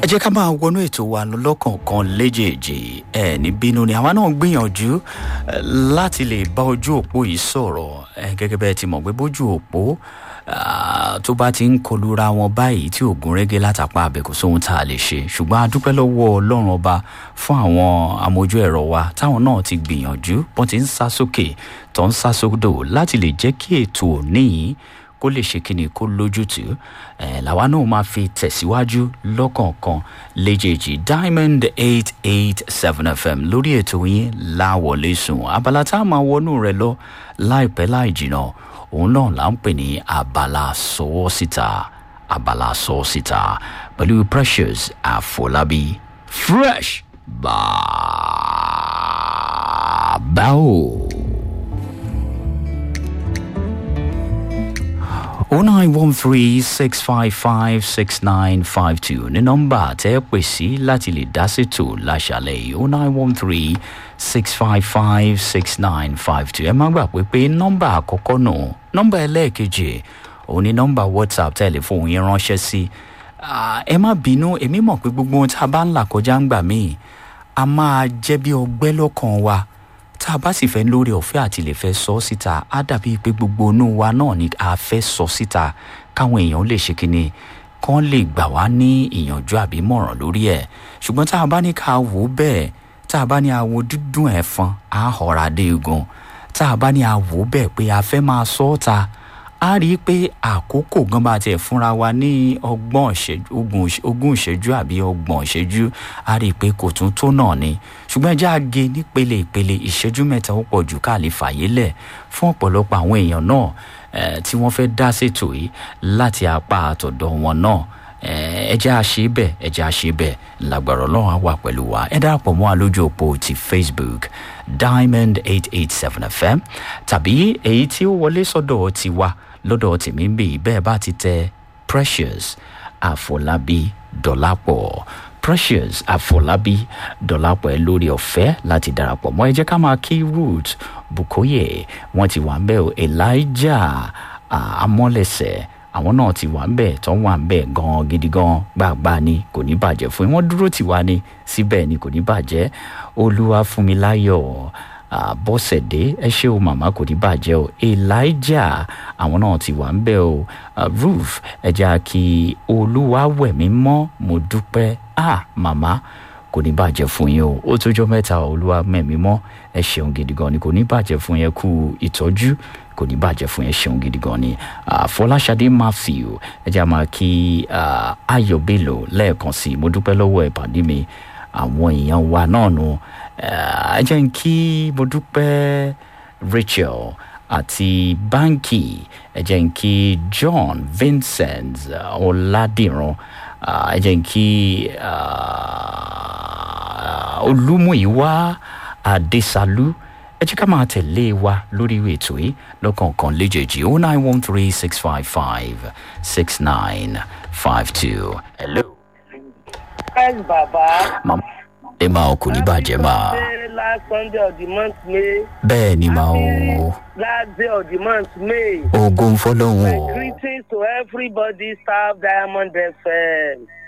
ẹ jẹ́ ká máa wọnú ètò wa lọ lọ́kọ̀ọ̀kan léjèèjì ẹ ní bínú ni àwa náà gbìyànjú eh, láti lè bá ojú òpó yìí sọ̀rọ̀ ẹ gẹ́gẹ́ bẹ́ẹ̀ ti mọ̀ pé bójú òpó ah, tó bá ti ń kọlura wọn báyìí tí ògùn rẹ́gẹ́ látàpá abẹ kò sóhun tá a lè ṣe ṣùgbọ́n a dúpẹ́ lọ́wọ́ ọlọ́run ọba fún àwọn amójú ẹ̀rọ wa táwọn náà ti gbìyànjú bọ́n ti ń sá sókè tó ń sá sódò láti lè jẹ́ kí ètò òní yìí kó lè ṣe kíni kó lójútùú ẹ làwa náà máa fi tẹ̀síwájú lọ́kọ̀ọ̀kan léjèèjì diamond eight eight seven fm lórí ètò yín láwọlé sùn abala tá a máa wọnú rẹ lọ láìpẹ́ láì jìnnà òun náà là ń pè ní abala sọ́wọ́ síta abala sọ́wọ́ síta pẹ̀lú precious àfọlábí fresh bàbá o. 0913-655-6952 ní nọ́mbà tẹ́ ẹ pè sí láti lè dá sètò láṣàlẹ̀ yìí 0913-655-6952 ẹ má gbà pé pé nọ́mbà àkọ́kọ́ nù nọ́mbà ẹlẹ́ẹ̀kejì òun ni nọ́mbà whatsapp tẹlifóònù yẹn ránṣẹ́ sí Ah, ẹ má bínú èmi mọ̀ pé gbogbo ohun tá a bá ń là kọjá ń gbà míì a máa jẹ́ bí ọgbẹ́ lọ́kàn wa tá a bá sì fẹ́ lórí ọ̀fẹ́ àti lè fẹ́ sọ síta á dàbí pé gbogbo inú wa náà ni a fẹ́ sọ síta káwọn èèyàn lè ṣe kíni kán lè gbà wá ní ìyànjú àbí mọ̀ràn lórí ẹ̀ ṣùgbọ́n tá a bá ní ká wò ó bẹ́ẹ̀ tá a bá ní àwo dúdún ẹ̀fọn á họra dé egun tá a bá ní àwò bẹ́ẹ̀ pé a fẹ́ máa sọ ọ́ ta a rí i pé àkókò gan bá tiẹ̀ fúnra wa ní ọgbọ̀n ìṣẹ́jú ogún ìṣ- ogún ìṣẹ́jú àbí ọgbọ̀n ìṣẹ́jú a rí i pé kò tún tó náà ni ṣùgbọ́n ẹjẹ́ àgé nípele ìpele ìṣẹ́jú mẹ́ta ó pọ̀ jù ká lè fàyè lẹ̀ fún ọ̀pọ̀lọpọ̀ àwọn èèyàn náà eh, tí wọ́n fẹ́ dá ṣètò yìí láti apá àtọ̀dọ̀ wọn náà Eh, ẹ jẹ́ àṣe bẹ́ẹ̀ ẹ jẹ́ àṣe bẹ́ẹ̀ lágbára ọlọ́run á wà pẹ̀lú wa ẹ darapọ̀ mọ́ àlójú òpó ti facebook diamond eight eight seven fm tàbí èyí tí ó wọlé sọ́dọ̀ tiwa lọ́dọ̀ tèmi ń bì bẹ́ẹ̀ bá ti tẹ precious àfọlábí dọ̀lápọ̀ precious àfọlábí dọ̀lápọ̀ ẹ lórí ọ̀fẹ́ láti darapọ̀ mọ́ ẹ jẹ́ ká máa kí root bukoye wọ́n ti wà ń bẹ́ẹ̀ o elijah ah, amọ́lẹ̀sẹ̀ àwọn náà ti wà ń bẹ̀ tó wà ń bẹ̀ gan gidi gan gbàgbà ni kò ní bàjẹ́ fún yín wọ́n dúró tì wá ni síbẹ̀ ni kò ní bàjẹ́ olúwa fún mi láyọ̀ bọ́sẹ̀dé ẹ ṣé o màmá kò ní bàjẹ́ o elijah àwọn náà ti wà ń bẹ̀ o Ah, ruth ẹja kí olúwa wẹ̀ mí mọ́ mo dúpẹ́ ah màmá kò ní bàjẹ́ fún yín o ó tójọ́ mẹ́ta olúwa mẹ́mí mọ́ ẹ ṣeun gidi gan ni kò ní bàjẹ́ fún yẹn kú ìtọ́jú kò ní bàjẹ́ fún yẹn ṣeun gidi gan ni Ah, fọláṣadé matthew ẹ jẹ́ àmà kí ah, ayọ̀ bello lẹ́ẹ̀kan sí i mo dúpẹ́ lọ́wọ́ ẹ̀ pàdé mi àwọn èèyàn wa náà nù Ah, ẹ jẹ́ n kí mo dúpẹ́ rachel àti báńkì ẹ jẹ́ n kí john vincent ah, ọ̀làdìran Ah, ẹ jẹ́ n kí ah, olúmúyíwá adéṣálú ẹ jẹ́ ká máa tẹ̀lé wa lórí ètò yìí lọ́kọ̀ọ̀kan léjèèjì o nine one three six five five six nine five two. hello. Yes, Baba. màmá ẹ máa kò ní bàjẹ́ máa. Say last Sunday of the month May. bẹ́ẹ̀ ni máa o Last day of the month May. ogun fọlọ́hún My o greetings to everybody, staff Diamond FM.